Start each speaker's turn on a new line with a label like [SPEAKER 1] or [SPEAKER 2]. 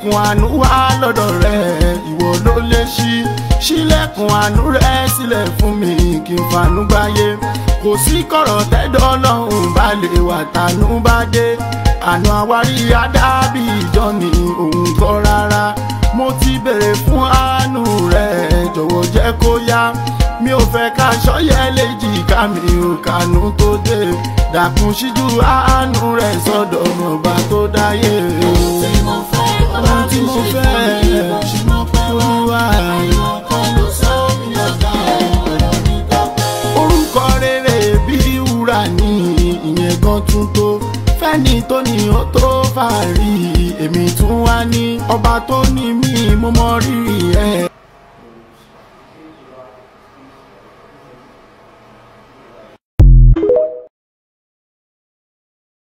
[SPEAKER 1] ilẹ̀kùn àánú wá lọ́dọ̀ rẹ̀ ìwọ ló lè ṣí ṣílẹ̀kùn àánú rẹ̀ sílẹ̀ fún mi kí n fanú gbáyé kò sí kọ̀rọ̀ tẹ́dọ̀ ọlọ́run bá lè wà tánú bá dé àná àwárí adábì ìjọ ni òun kọ́ rárá mo ti bèrè fún àánú rẹ̀ jọ̀wọ́ jẹ́ kó yá mi ò fẹ́ ká ṣọ́yẹ́ léjì ká mi ò kànú tó dé dàkún síjú àánú rẹ̀ sọ́dọ̀ ọba tó dáyé.
[SPEAKER 2] tí mo fẹ́ bàbá
[SPEAKER 1] ohun tí
[SPEAKER 2] mi
[SPEAKER 1] mo
[SPEAKER 2] ṣe
[SPEAKER 1] fẹ́
[SPEAKER 2] fún mi bó ṣe mọ́ pẹ́ wá.
[SPEAKER 1] olúwa
[SPEAKER 2] àìmọ̀ kan ló sọ mí lọ́gà ọ̀rọ̀ mi tọ́pẹ́.
[SPEAKER 1] orúkọ rere bí wúrà ní ìyẹn gan tún tó fẹ́ni tó ní ó tó fàárí èmi tún wá ní ọba tó ní mí mo mọ rírì ẹ̀